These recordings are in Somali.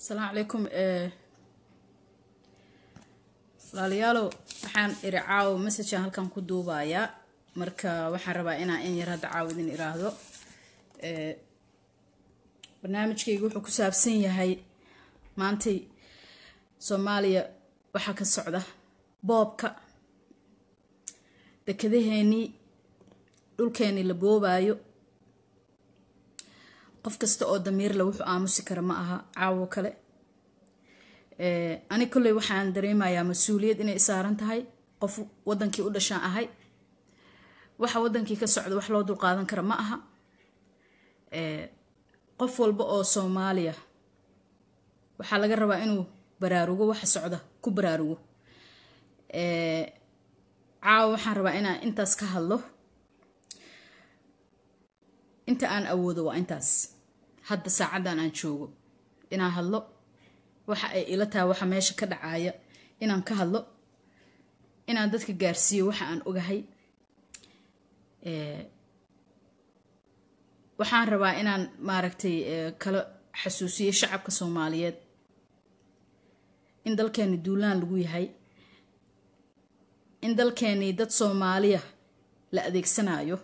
asalaamu calaykum walaalayaalow waxaan iri caawo messagean halkan ku duubayaa marka waxaan rabaa inaan in yar hadda caawo idin iraahdo barnaamijkayga wuxuu ku saabsan yahay maantay soomaaliya waxaa ka socda boobka dekedaheenii dhulkeenii la boobaayo qof kasta oo damiirle wuxuu aamusi kara ma aha caawo kale ani kolley waxaan dareemayaa mas-uuliyad inay saaran tahay qof wadankii u dhashaan ahay waxa wadankii ka socda wax loo dulqaadan kara ma aha qof walba oo soomaaliya waxaa laga rabaa inuu baraarugo waxa socda ku baraarugo caawa waxaan rabaa inaan intaas ka hadlo inta aan awoodo waa intaas hadda saacaddan aan joogo inaan hadlo waxa ay ila tahay waxa meesha ka dhacaya inaan ka hadlo inaan dadka gaarsiiyo waxa aan ogahay waxaan rabaa inaan maaragtay kala xasuusiyo shacabka soomaaliyeed in dalkeeni duulaan lagu yahay in dalkeenii dad soomaaliya la adeegsanayo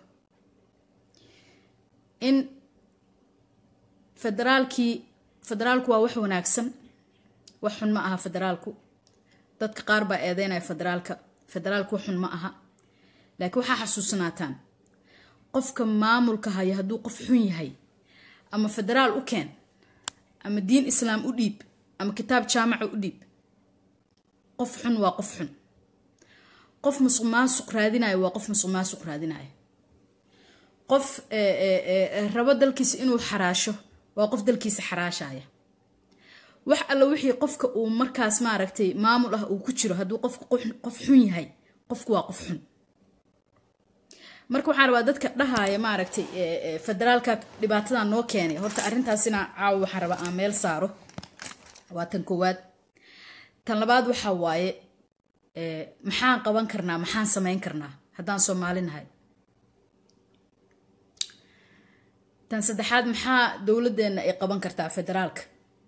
in federaalkii federaalku waa wax wanaagsan wax xun ma aha federaalku dadka qaar baa eedeynaya federaalka federaalku wax xun ma aha laakiin waxaa xasuusanaataan qofka maamulka haya hadduu qof xun yahay ama federaal u keen ama diin islaam u dhiib ama kitaab jaamaca u dhiib qof xun waa qof xun qof musuq maasuq raadinayo waa qof musuq maasuq raadinayo qof rabo dalkiisa inuu xaraasho waa qof dalkiisa xaraashaya wax alla wixii qofka uu markaas maaragtay maamul ah uu ku jiro hadduu qofka qof xun yahay qofku waa qof xun marka waxaan rabaa dadka dhahaya maaragtay federaalka dhibaatadan noo keenay horta arrintaasina caawo waxaan rabaa aan meel saaro waa tan koowaad tan labaad waxaa waaye maxaan qaban karnaa maxaan samayn karnaa haddaan soomaali nahay tan saddexaad maxaa dowladeenna ay qaban kartaa federaalka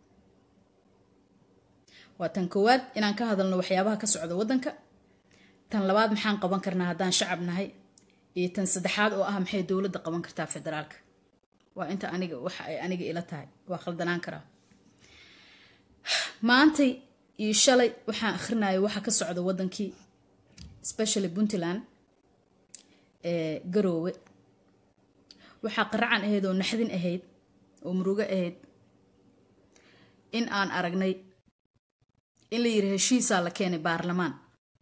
waa tan koowaad inaan ka hadalno waxyaabaha ka socda waddanka tan labaad maxaan qaban karnaa haddaan shacab nahay iyo tan saddexaad oo ah maxay dowladda qaban kartaa federaalka waa inta aniga waxa ay aniga ila tahay waa khaldanaan karaa maantay iyo shalay waxaan akhrinayo waxa ka socda waddankii especially puntland ee garoowe waxaa qaracan ahayd oo naxdin ahayd oo murugo ahayd in aan aragnay in la yiri heshiisaa la keenay baarlamaan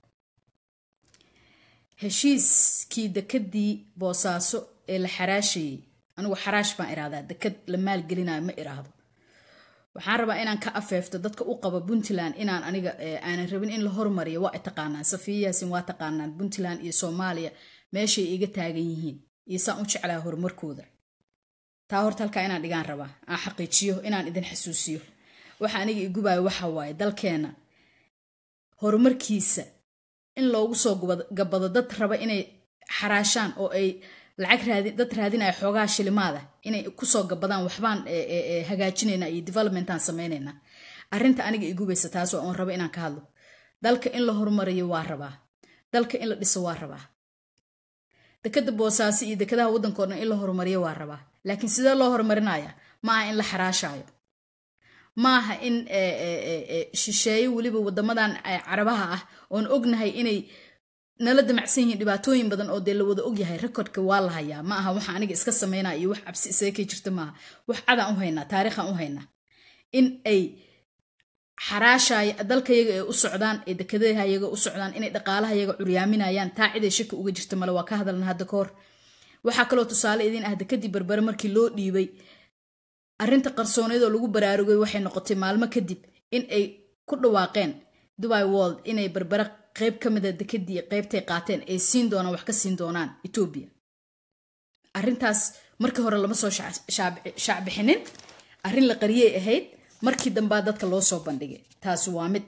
heshiiskii dekadii boosaaso ee la xaraashayey anigu xaraash baan irahdaa dekad la maalgelinayo ma iraahdo waxaan rabaa inaan ka afeefto dadka u qaba puntland inaan aniga aanan rabin in la hormariyo waa ay taqaanaan safiya yaasin waa taqaanaan puntland iyo soomaaliya meeshay iga taagan yihiin iyo saan u jeclaa horumarkooda taa horta halkaa inaan dhigaan rabaa aan xaqiijiyo inaan idin xasuusiyo waxa aniga igubayo waxa waaye dalkeena horumarkiisa in loogu soo gabado dad raba inay xaraashaan oo ay lacag dad raadinaya xoogaha shilimaada inay kusoo gabadaan waxbaan hagaajinayna iyo developmentaan samaynaynaa arrinta aniga igubaysa taas oo aan rabo inaan ka hadlo dalka in la horumariyo waa rabaa dalka in la dhiso waa rabaa dekada boosaaso iyo dekadaha waddankao dhan in la horumariyo waa rabaa laakiin sidee loo horumarinaya maaha in la xaraashaayo maaha in shisheeye weliba wadamadan carabaha ah oon ognahay inay nala damacsan yihiin dhibaatooyin badan oo dee la wada ogyahay rekordka waa la hayaa ma aha waxa aniga iska sameynaa iyo wax cabsi isaga jirta maaha wax cadaan u haynaa taariikhaan u haynaa in ay xaraashaya dalkayaga ay u socdaan ee dekadahayaga u socdaan inay dhaqaalahayaga curyaaminayaan taa ciday shaki uga jirta male waa ka hadalna hadda ka hor waxaa kaloo tusaale idiin ah dekadii berbere markii loo dhiibay arrinta qarsooneed oo lagu baraarugay waxay noqotay maalmo kadib in ay ku dhawaaqeen dubai world inay berbere qeyb ka mida dekadii qeybtay qaateen ay siin doonaan wax ka siin doonaan etoobiya arrintaas markii hore lama soo shaacbixinin arrin la qariyay ahayd markii dambaa dadka loo soo bandhigay taasi waa mid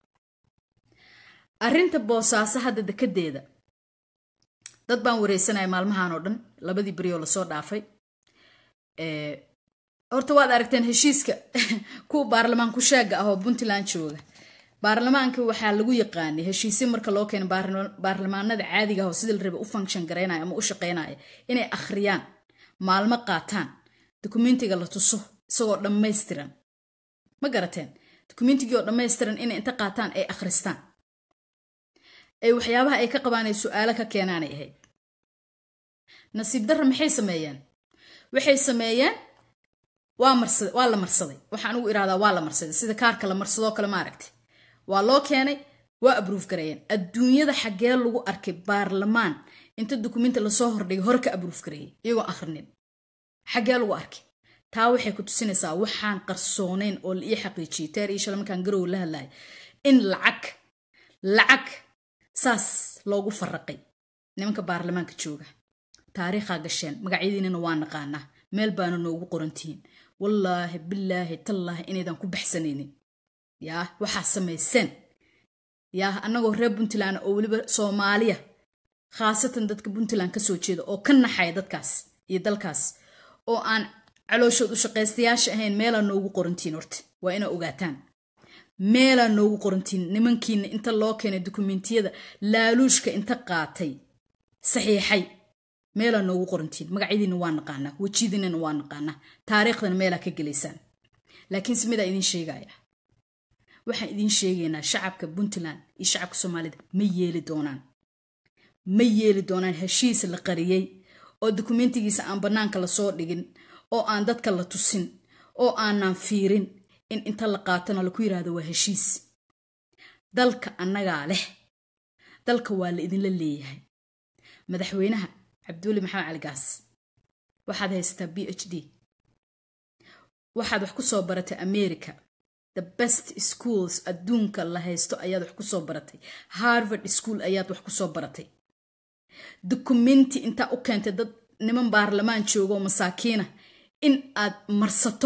arrinta boosaaso hadda dekadeeda dad baan wareysanaya maalmahan oo dhan labadii beri oo lasoo dhaafay horta waad aragteen heshiiska kuwa baarlamaan ku shaaga ah oo puntland jooga baarlamaanka waxaa lagu yaqaanay heshiisyo marka loo keeno baarlamaanada caadiga ah oo sidii la raba u function garaynaya ama u shaqaynaya inay akhriyaan maalmo qaataan dokumentiga la tuso isagoo dhammaystiran ma garateen dokumentigii oo dhammaystiran inay inta qaataan ay akhristaan ay waxyaabaha ay ka qabaan ay su-aalo ka keenaanay ahayd nasiib darra maxay sameeyeen waxay sameeyeen waa la marsaday waxaan ugu irahdaa waa la marsaday sida kaarka la marsadoo kale ma aragti waa loo keenay waa abruuf gareeyeen adduunyada xaggee lagu arkay baarlamaan inta dukumenti lasoo hordhigay hore ka abruuf gareeyey iyagoo akhrinin xaggee lagu arkay taa waxay ku tusinaysaa waxaan qarsoonayn oo la ii xaqiijiyey teer iyo shala markaan garow la hadlahay in lacag lacag saas loogu faraqay nimanka baarlamaanka jooga taariikhaa gasheen magacyadiinana waa naqaanaa meel baana noogu qorantihiin wallaahi bilaahi tallaahi inaydan ku baxsanaynin yaa waxaa samayseen yaa annagoo reer puntland oo weliba soomaaliya khaasatan dadka puntland ka soo jeeda oo ka naxaya dadkaas iyo dalkaas oo aan calooshood u shaqaystayaasha ahayn meelaa noogu qorantiin horta waa inaa ogaataan meelaa noogu qorantiin nimankiina inta loo keenay dukumentiyada laaluushka inta qaatay saxiixay meelaa noogu qorantiin magacyadiina waa naqaanaa wejidiinana waa naqaanaa taariikhdana meelaa ka gelaysaan laakiinse midaa idiin sheegaya waxaan idiin sheegaynaa shacabka puntland iyo shacabka soomaalida ma yeeli doonaan ma yeeli doonaan heshiis la qariyey oo dukumentigiisa aan bannaanka lasoo dhigin oo aan dadka la tusin oo aanan fiirin in inta la qaatona laku yidhaahdo waa heshiis dalka annagaa leh dalka waa la idinla leeyahay madaxweynaha cabdiweli maxamed cali gaas waxaad haysataa b h d waxaad wax ku soo baratay america the best schools adduunka la haysto ayaad wax ku soo baratay harvard school ayaad wax ku soo baratay dukumenti intaa u keentay dad niman baarlamaan joogo oo masaakiina in aad marsato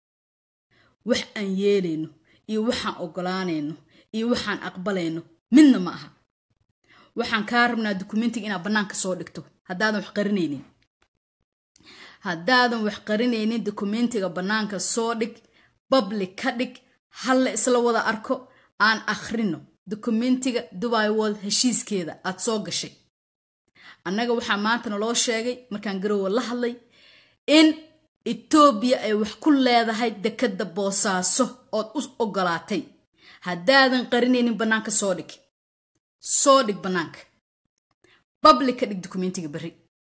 wax aan yeelayno iyo waxaan ogolaanayno iyo waxaan aqbalayno midna ma aha waxaan kaa rabnaa dukumentiga inaad bannaanka soo dhigto haddaadan wax qarinaynin haddaadan wax qarinaynin dukumentiga bannaanka soo dhig public ka dhig halla isla wada arko aan akhrino dukumentiga dubai world heshiiskeeda aad soo gashay annaga waxaa maantana loo sheegay markaan garowa la hadlay in etoobiya ay wax ku leedahay dekadda boosaaso ood u ogolaatay haddaadan qarinaynin bannaanka soo dhig soo dhig bannaanka public ka dhig dukumentiga berri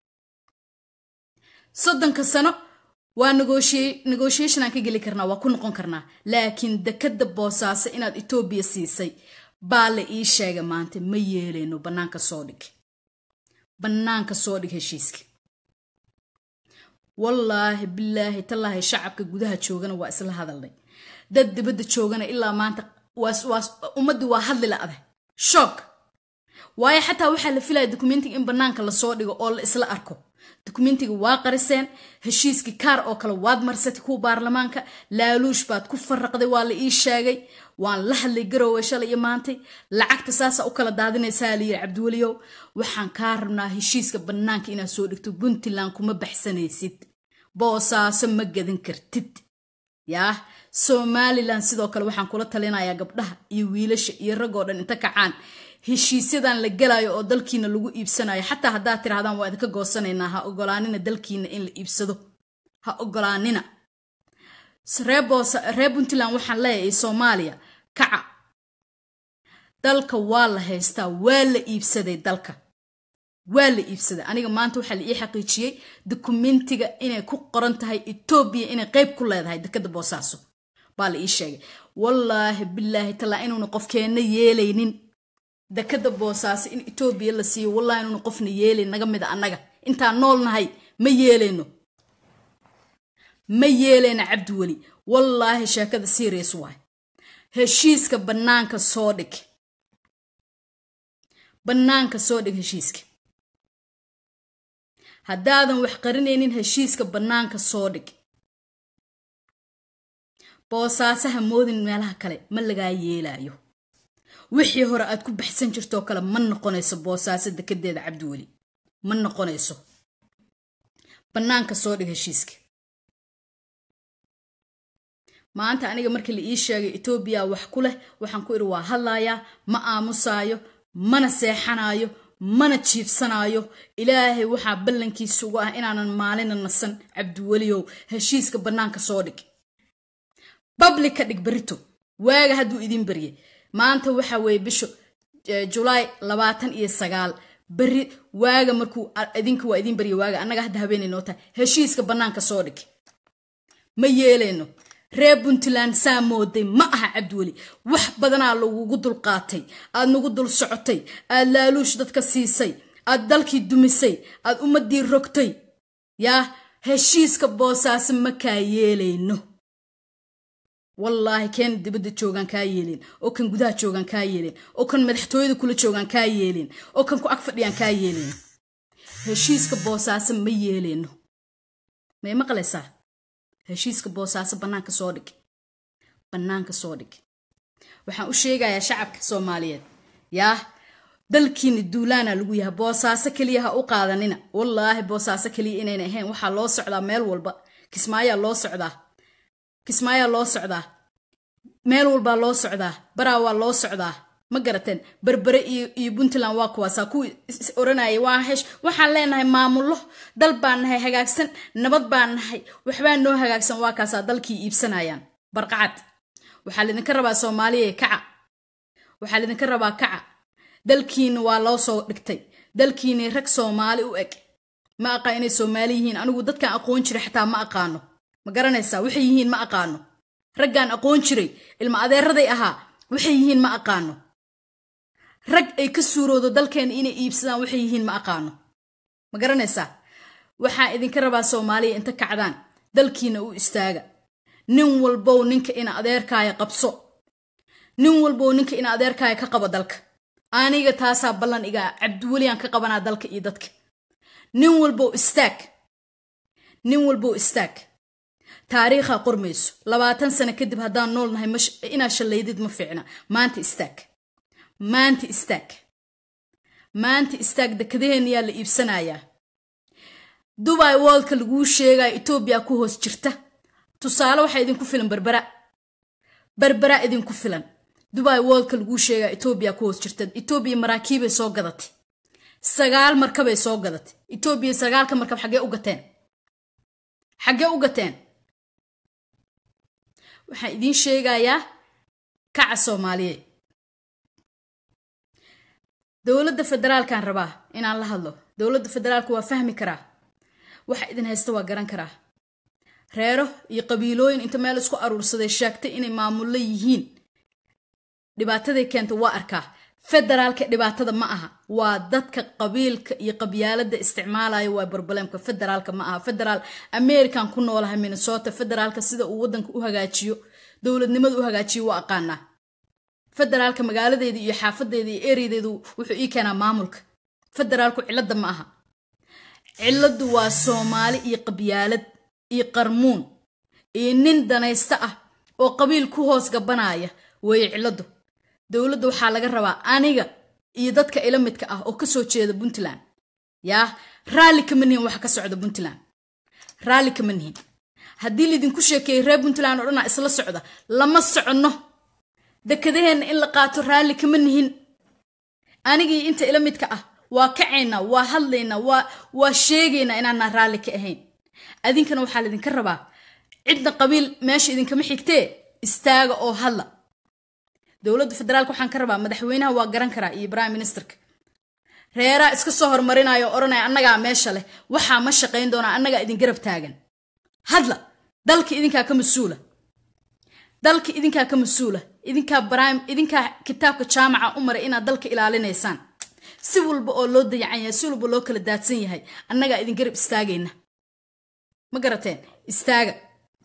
soddonka sano waa negotiation aan ka geli karnaa waa ku noqon karnaa laakiin dekadda boosaaso inaad etoobiya siisay baa la ii sheegay maanta ma yeelayno bannaanka soo dhig bannaanka soo dhig heshiiska wallaahi bilaahi tallaahi shacabka gudaha joogana waa isla hadalnay dad dibadda joogana ilaa maanta ummaddii waa hadli la-da shoog waayo xataa waxaa la filaya dukumentiga in bannaanka lasoo dhigo oo la isla arko dukumentiga waa qariseen heshiiskii kaar oo kale waad marsatay kuwa baarlamaanka laaluush baad ku faraqday waa la ii sheegay waan la hadlay garowe shalay iyo maantay lacagta saasa u kala daadinaysaa layiri cabdiweliyow waxaan kaa rabnaa heshiiska bannaanka inaad soo dhigto puntland kuma baxsanaysid boosaaso ma gadan kartid yaah somalilan sidoo kale waxaan kula talinayaa gabdhaha iyo wiilasha iyo ragoo dhan inta kacaan heshiisyadan la gelayo oo dalkiina lagu iibsanayo xataa haddaad tirahdaan waa idinka goosanaynaa ha ogolaanina dalkiina in la iibsado ha ogolaanina reer puntland waxaan leeyahay soomaaliya kaca dalka waa la haystaa waa la iibsaday dalka waa la iibsaday aniga maanta waxaa la ii xaqiijiyey dukumentiga inay ku qoran tahay etoobiya inay qeyb ku leedahay dekadda boosaaso baa la ii sheegay wallaahi bilaahi tallaa inuuna qofkeenna yeelaynin dekadda boosaaso in etoobiya la siiyo wallahi inuuna qofna yeelayn naga mida annaga intaan nool nahay ma yeelayno ma yeelayna cabdiweli wallaahi sheekada serious waay heshiiska bannaanka soo dhig bannaanka soo dhig heshiiska haddaadan wax qarinaynin heshiiska bannaanka soo dhig boosaasaha moodin meelaha kale ma lagaa yeelaayo wixii hore aad ku baxsan jirtoo kale ma noqonayso boosaaso dekedeeda cabdiweli ma noqonayso bannaanka soo dhig heshiiska maanta aniga markii la ii sheegay etoobiya wax ku leh waxaan ku idhi waa hadlayaa ma aamusaayo mana seexanaayo mana jiifsanaayo ilaahay waxaa ballankiisa ugu ah inaanan maalina nasan cabdiweliyow heshiiska bannaanka soo dhig bablik ka dhig berito waaga hadduu idin baryay maanta waxa weeye bisha julaay labaatan iyo sagaal beri waaga markuu idinka waa idin barya waaga annaga hadda habeenay noo tahay heshiiska bannaanka soo dhig ma yeeleyno reer puntland saa mooday ma aha cabdiweli wax badanaa lagugu dulqaatay aad nagu dul socotay aad laaluush dadka siisay aad dalkii dumisay aad ummadii rogtay yaa heshiiska boosaaso ma kaa yeelayno wallaahi keen dibadda joogaan kaa yeelin oo kan gudaha joogaan kaa yeelin oo kan madaxtooyada kula joogaan kaa yeelin oo kan ku ag fadhiyaan kaa yeelin heshiiska boosaaso ma yeeleyno may maqlaysaa heshiiska boosaaso bannaanka soo dhig bannaanka soo dhig waxaan u sheegayaa shacabka soomaaliyeed yaa dalkiina duulaana lagu yahay boosaaso keliya ha u qaadanina wallaahi boosaaso keliya inayna ahayn waxaa loo socdaa meel walba kismaayaa loo socdaa kismaayaa loo socdaa meel walbaa loo socdaa baraa waa loo socdaa ma garateen berbere iyo puntland waa kuwaasaa kuwii oranayay waa hesh waxaan leenahay maamullo dal baan nahay hagaagsan nabad baan nahay waxbaa noo hagaagsan waa kaasaa dalkii iibsanayaan barqacad waxaa lidinka rabaa soomaaliya kaca waxaa lidinka rabaa kaca dalkiina waa loo soo dhigtay dalkiina rag soomaali u eg ma aqaan inay soomaali yihiin anigu dadkaan aqoon jiray xataa ma aqaano ma garanaysaa waxay yihiin ma aqaano raggaan aqoon jiray ilma adeeraday ahaa waxay yihiin ma aqaano rag ay ka suuroodo dalkeena inay iibsadaan waxay yihiin ma aqaano ma garanaysaa waxaan idinka rabaa soomaaliya inta kacdaan dalkiina u istaaga nin walbow ninka ina adeerkaaya qabso nin walbow ninka ina adeerkaaya ka qabo dalka aniga taasaa ballan igaa cabdiweliyan ka qabanaa dalka iyo dadka nin walbow istaag nin walbow istaag taariikha qormayso labaatan sano kadib haddaan nool nahay inaad shallaydid ma fiicna maanta istaag maanta istaag maanta istaag dekadaheenayaa la iibsanayaa dubai woldka laguu sheegaya etoobiya ku hoos jirta tusaale waxaa idinku filan berbera berbera idinku filan dubai woldka laguu sheegaya etoobiya ku hoos jirta etoobiya maraakiibay soo gadatay sagaal markabay soo gadatay etoobiya sagaalka markab xaggee u gateen xaggee u gateen waxaan idiin sheegayaa kaca soomaaliyeed dowladda federaalkan rabaa inaan la hadlo dowladda federaalka waa fahmi karaa waxa idin haysta waa garan karaa reero iyo qabiilooyin inta meel isku aruursaday sheegtay inay maamullo yihiin dhibaataday keenta waa arkaa federaalka dhibaatada ma aha waa dadka qabiilka iyo qabyaalada isticmaalaya waa barbalemka federaalka ma aha federaal american ku noolahay minnesota federaalka sida uu wadanka u hagaajiyo dowladnimada u hagaajiyo waa aqaanaa federaalka magaaladeeda iyo xaafadeeda iyo ereyadeedu wuxuu ii keenaa maamulka federaalku cilada ma aha ciladu waa soomaali iyo qabyaalad iyo qarmuun iyo nin danaysta ah oo qabiil ku hoos gabanaya weeye ciladu dowladda waxaa laga rabaa aniga iyo dadka ila midka ah oo kasoo jeeda puntland yaa raalli kama nihin waxa ka socda puntland raalli kama nihin haddii laydinku sheekeeyey reer puntland oo dhanaa isla socda lama soconno dekadaheenna in la qaato raalli kama nihin anigii inta ila midka ah waa kacaynaa waa hadlaynaa waa sheegaynaa inaanaa raalli ka ahayn adinkana waxaa laydinka rabaa cidna qabiil meesha idinkama xigtee istaaga oo hadla dowladda federaalka waxaan ka rabaa madaxweynaha waa garan karaa iyo prime ministerka reeraa iska soo hormarinaya oo odhanaya annagaa meesha leh waxaa ma shaqayn doonaa annagaa idin garab taagan hadla dalka idinkaa ka mas-uula dalka idinkaa ka mas-uula idinkaa brime idinkaa kitaabka jaamaca u maray inaad dalka ilaalinaysaan si walba oo loo dayacan yahay si walba loo kala daadsan yahay annagaa idin garab istaagayna ma garateen istaaga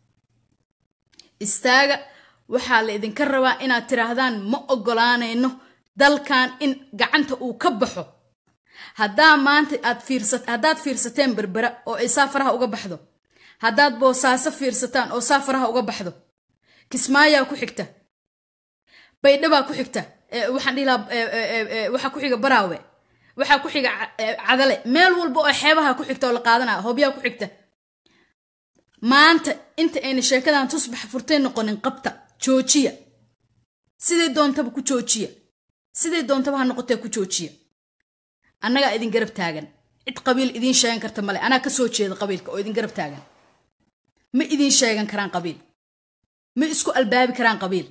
istaaga waxaa la idinka rabaa inaad tiraahdaan ma ogolaanayno dalkan in gacanta uu ka baxo haddaa maanta aad fiirsat haddaad fiirsateen berbera oo ay saafaraha uga baxdo haddaad boosaaso fiirsataan oo saafaraha uga baxdo kismaayaa ku xigta baydhabaa ku xigta waxaan dhihi lahaa waxaa ku xiga baraawe waxaa ku xiga cadale meel walba oo xeebaha ku xigta oo la qaadanaya hobyaa ku xigta maanta inta ayna sheekadan tusbax furtay noqonin qabta joojiya siday doontaba ku joojiya siday doontaba ha noqotee ku joojiya annagaa idin garab taagan cid qabiil idiin sheegan karta male anaa ka soo jeeda qabiilka oo idin garab taagan ma idiin sheegan karaan qabiil ma isku albaabi karaan qabiil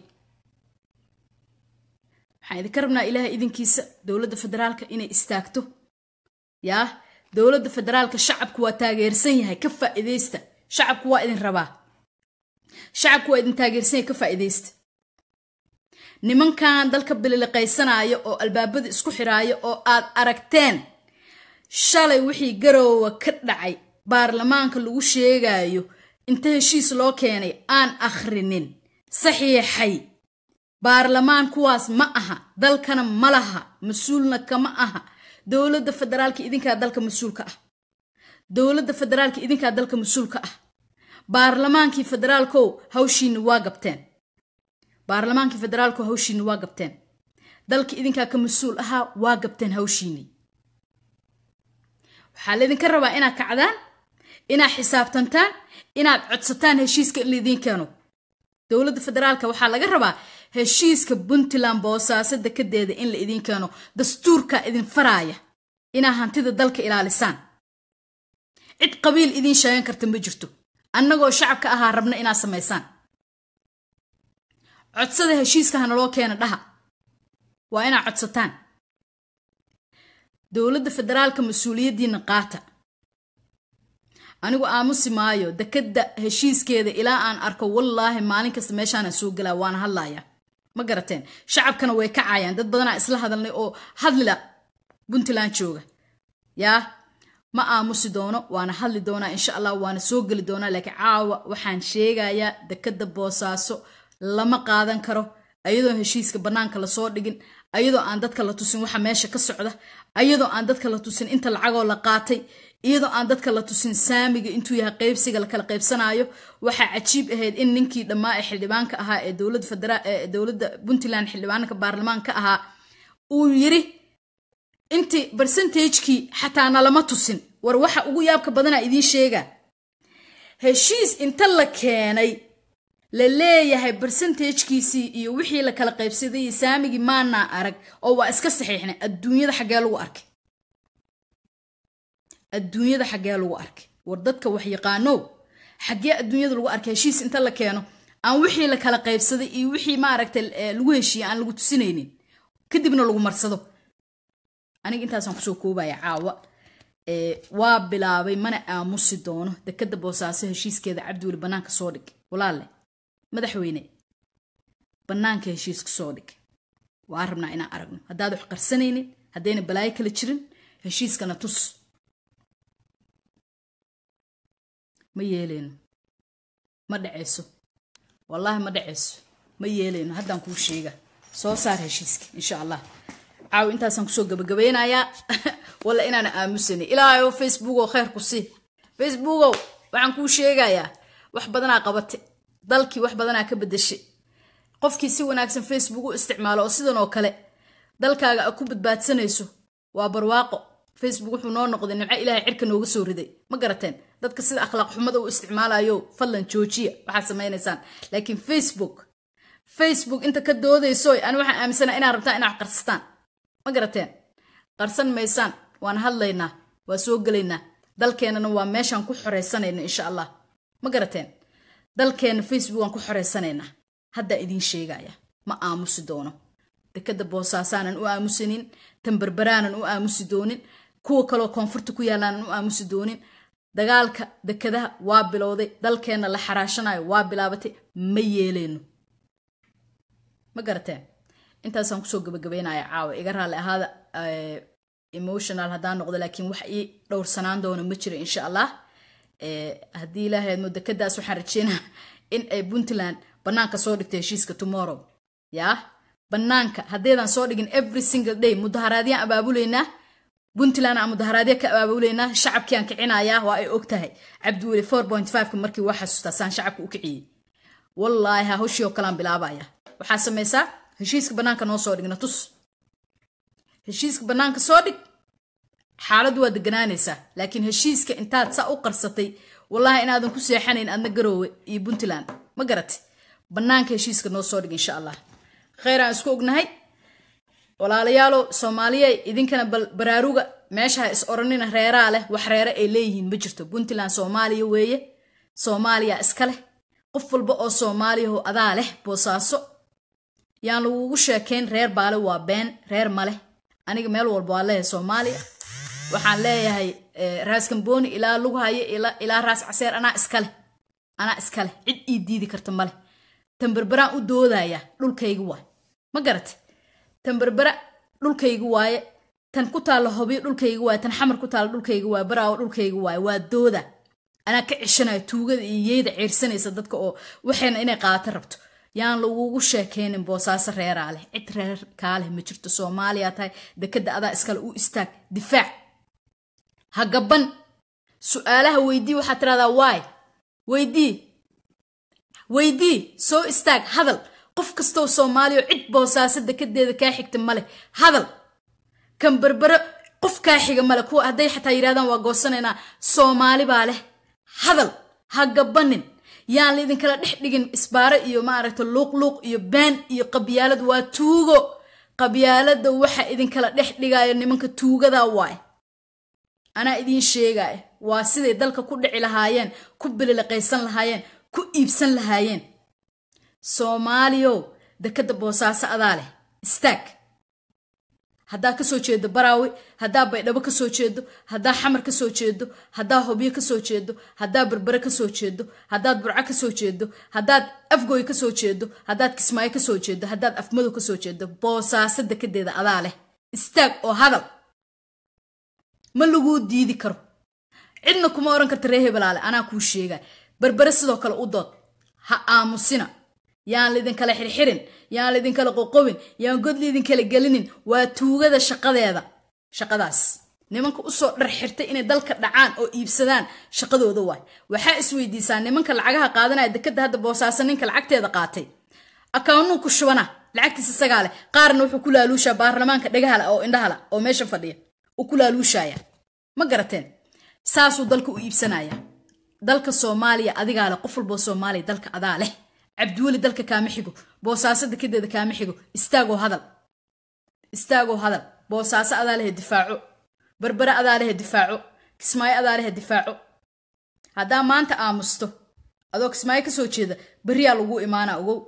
waxaan idinka rabnaa ilaahay idinkiisa dowladda federaalka inay istaagto yaa dowladda federaalka shacabku waa taageersan yahay ka faa'iidaysta shacabku waa idin rabaa shacabku waa idin taageersan yahay ka faa'iidaysta nimankan dalka bililiqaysanaya oo albaabada isku xiraaya oo aad aragteen shalay wixii garoowa ka dhacay baarlamaanka lagu sheegayo inta heshiis loo keenay aan akhrinin saxiixay baarlamaan kuwaas ma aha dalkana ma laha mas-uulna kama aha dowladda federaalka idinkaa dalka mas-uulka ah dowladda federaalka idinkaa dalka mas-uulka ah baarlamaankii federaalkow hawshiinni waa gabteen baarlamaankii federaalkow hawshiinni waa gabteen dalka idinkaa ka mas-uul ahaa waa gabteen hawshiinni waxaa laydinka rabaa inaad kacdaan inaad xisaabtantaan inaad codsataan heshiiska in laidiin keeno dowladda federaalka waxaa laga rabaa heshiiska puntland boosaaso dekedeeda in la idiin keeno dastuurkaa idin faraaya inaa hantida dalka ilaalisaan cid qabiil idiin sheegan karta ma jirto annagoo shacabka ahaa rabna inaad samaysaan codsada heshiiska hanaloo keena dhaha waa inaad codsataan dowladda federaalka mas-uuliyaddiina qaata anigu aamusi maayo dekadda heshiiskeeda ilaa aan arko wallaahi maalin kasta meeshaanaan soo galaa waana hadlaaya ma garateen shacabkana way kacayaan dad badanaa isla hadalnay oo hadlila puntland jooga yaa ma aamusi doono waana hadli doonaa insha allah waana soo geli doonaa laakiin caawa waxaan sheegayaa dekadda boosaaso lama qaadan karo ayadoo heshiiska bannaanka lasoo dhigin ayadoo aan dadka la tusin waxa meesha ka socda ayadoo aan dadka la tusin inta lacagoo la qaatay iyadoo aan dadka la tusin saamiga intuu yahay qaybsiga lakala qaybsanaayo waxaa cajiib ahayd in ninkii dhammaa ee xildhibaanka ahaa ee dowladda puntland xildhibaanka baarlamaanka ahaa uu yiri intii barsentajkii xataa nalama tusin war waxa ugu yaabka badanaa idiin sheega heshiis inta la keenay la leeyahay barsentajkiisii iyo wixii la kala qaybsaday iyo saamigii maanaa arag oo waa iska saxiixnay adduunyada xaggee lagu arkay adduunyada xaggee lagu arkay war dadka wax yaqaanow xaggee adduunyada lagu arkay heshiis inta la keeno aan wixii la kala qaybsaday iyo wixii maaragtay lagu heshiiyey aan lagu tusinaynin kadibna lagu marsado aniga intaasaan kusoo koobaya caawa waa bilaabay mana aamusi doono dekadda boosaaso heshiiskeeda cabdiweli bannaanka soo dhig walaale madaxweyne bannaanka heshiiska soo dhig waa rabnaa inaan aragno haddaad wax qarsanaynin haddayna balaayo kala jirin heshiiskana tus ma yeeleyno ma dhaceyso wallaahi ma dhaceyso ma yeeleyno haddaan kuu sheega soo saar heshiiska insha allah caawi intaasaan kusoo gabagabeynayaa walla inaana aamusanay ilaahayo facebookow kheyr ku sii facebookow waxaan kuu sheegayaa wax badanaa qabate dalkii wax badanaa ka bedeshay qofkii si wanaagsan facebook u isticmaalo oo sidan oo kale dalkaaga a ku badbaadsanayso waa barwaaqo facebook wuxuu noo noqday nimco ilaahay cirka nooga soo riday ma garateen dadka sida akhlaaq xumada u isticmaalayo fadlan joojiya waxaad samaynaysaan laakiin facebook facebook inta ka doodayso ani waxaan aaminsana inaad rabtaan inaad qarsataan ma garateen qarsan maysaan waan hadlaynaa waa soo gelaynaa dalkeennana waa meeshaan ku xoreysanayna insha allah ma garateen dalkeenna facebook aan ku xoreysanaynaa haddaa idiin sheegaya ma aamusi doono dekadda boosaasaanan u aamusanin tanberberaanan u aamusi doonin kuwa kaloo koonfurta ku yaallaanan u aamusi doonin dagaalka dekadaha waa bilowday dalkeenna la xaraashanayo waa bilaabatay ma yeeleyno ma garateen intaasaan kusoo gabagabeynaya caawa iga raalli ahaada emotional haddaan noqdo laakiin wax ii dhowrsanaan doono ma jiro insha allah haddii ilaahay admo dekadaas waxaan rajeynaa in ay puntland bannaanka soo dhigta heshiiska tomorrow yaa bannaanka haddeedaan soo dhigin every single day mudaharaadyaan abaabuleynaa puntland aan mudaharaadya ka abaabuleynaa shacabkiaan kicinayaa waa ay og tahay cabdiweli four point fiveka markii waa xasuustaa saan shacabka u kiciyey wallaahi ha hawshii oo kalean bilaabaya waxaa samaysaa heshiiska bannaanka noo soo dhigna tus heshiiska bannaanka soo dhig xaaladdu waa deganaanaysaa laakiin heshiiska intaad saa u qarsatay wallahi inaadan ku seexanayn adna garoowe iyo puntland ma garate bannaanka heshiiska noo soo dhig insha allah kheyraan isku ognahay walaalayaalow soomaaliya idinkana bal baraaruga meesha ha is oranina reeraa leh wax reere ay leeyihiin ma jirto puntland soomaaliya weeye soomaaliya iska leh qof walba oo soomaaliyaho adaa leh boosaaso yaan lagugu sheekayn reer baale waa been reer ma leh aniga meel walba waa leeyahay soomaaliya waxaan leeyahay raas kamboni ilaa lughayo ilaa raas caseer anaa iskaleh anaa iskaleh cid ii diidi karta maleh tamberberaan u doodaya dhulkayga waay ma garate tamberbera dhulkayga waaye tan ku taalla hobiyo dhulkayga waaye tan xamar ku taalla dhulkayga waaye baraawo dhulkayga waaye waa dooda anaa ka ceshanaya tuugada iyo yeyda ceyrsanaysa dadka oo waxayna inay qaato rabto yaan lagugu sheekaynin boosaaso reeraa leh cid reer kaaleh ma jirto soomaaliya tahay dekadda adaa iskale u istaag difaac ha gaban su-aalaha weydii waxaad tiradaa waay weydii weydii soo istaag hadal qof kastoo soomaaliya cid boosaaso dekadeeda kaa xigta maleh hadal kan berbere qof kaa xiga male kuwa hadday xataa yidhahdaan waa goosanaynaa soomaali baa leh hadal ha gabanin yaan laidinkala dhex dhigin isbaare iyo maaragta luuqluuq iyo been iyo qabyaalad waa tuugo qabyaalada waxa idinkala dhex dhigaayo nimanka tuugada waay anaa idiin sheegaya waa siday dalka ku dhici lahaayeen ku bililiqaysan lahaayeen ku iibsan lahaayeen soomaaliyow dekadda boosaaso adaa leh istaag haddaa kasoo jeedo baraawi haddaa baydhabo kasoo jeedo haddaa xamar kasoo jeedo haddaa hobyo kasoo jeedo haddaa berbere kasoo jeedo haddaad burco kasoo jeedo haddaad afgooy kasoo jeedo haddaad kismaayo kasoo jeedo haddaad afmadow kasoo jeedo boosaaso dekadeeda adaa leh istaag oo hadal ma laguu diidi karo cidna kuma oran karta ree hebelaale anaa kuu sheega berbere sidoo kale u dood ha aamusina yaan laidinkala xirxirin yaan laidinkala qoqobin yaan god laidinkala gelinin waa tuugada shaqadeeda shaqadaas nimanka usoo dhar xirtay inay dalka dhacaan oo iibsadaan shaqadooda waay waxaa isweydiisaa nimanka lacagaha qaadanaya dekada hadda boosaaso ninka lacagteeda qaatay akawnuu ku shubana lacagtiis isagaa leh qaarna wuxuu ku laaluushaa baarlamaanka dhagahala oo indhahala oo meesha fadhiya uu ku laaluushaya ma garateen saasuu dalka u iibsanaya dalka soomaaliya adigaa leh qof walboo soomaaliya dalka adaa leh cabdiweli dalka kaama xigo boosaaso dekadeeda kaama xigo istaagoo hadal istaagoo hadal boosaaso adaa lehe difaaco berbere adaa lehe difaaco kismaayo adaa lehe difaaco haddaa maanta aamusto adoo kismaayo kasoo jeeda beriyaa lagu imaana ogow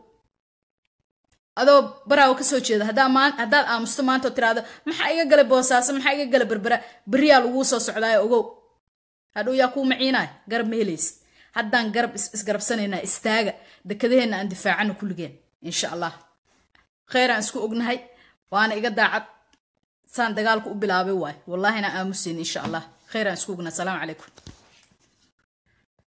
adoo baraawo kasoo jeeda haddaad aamusto maanta oo tiraado maxaa iga galay boosaaso maxaa iga galay berbera beriyaa laguu soo socdaayo ogow hadhow yaa kuu maciinaay garab ma helaysid haddaan garab isgarabsanaynaa istaaga dekadaheenna aan difaacano kulligeen insha allah kheyraan isku ognahay waana iga daacad saan dagaalku u bilaabay waay wallaahina aamuseyn insha allah kheyraan isku ognahay asalaamu calaykum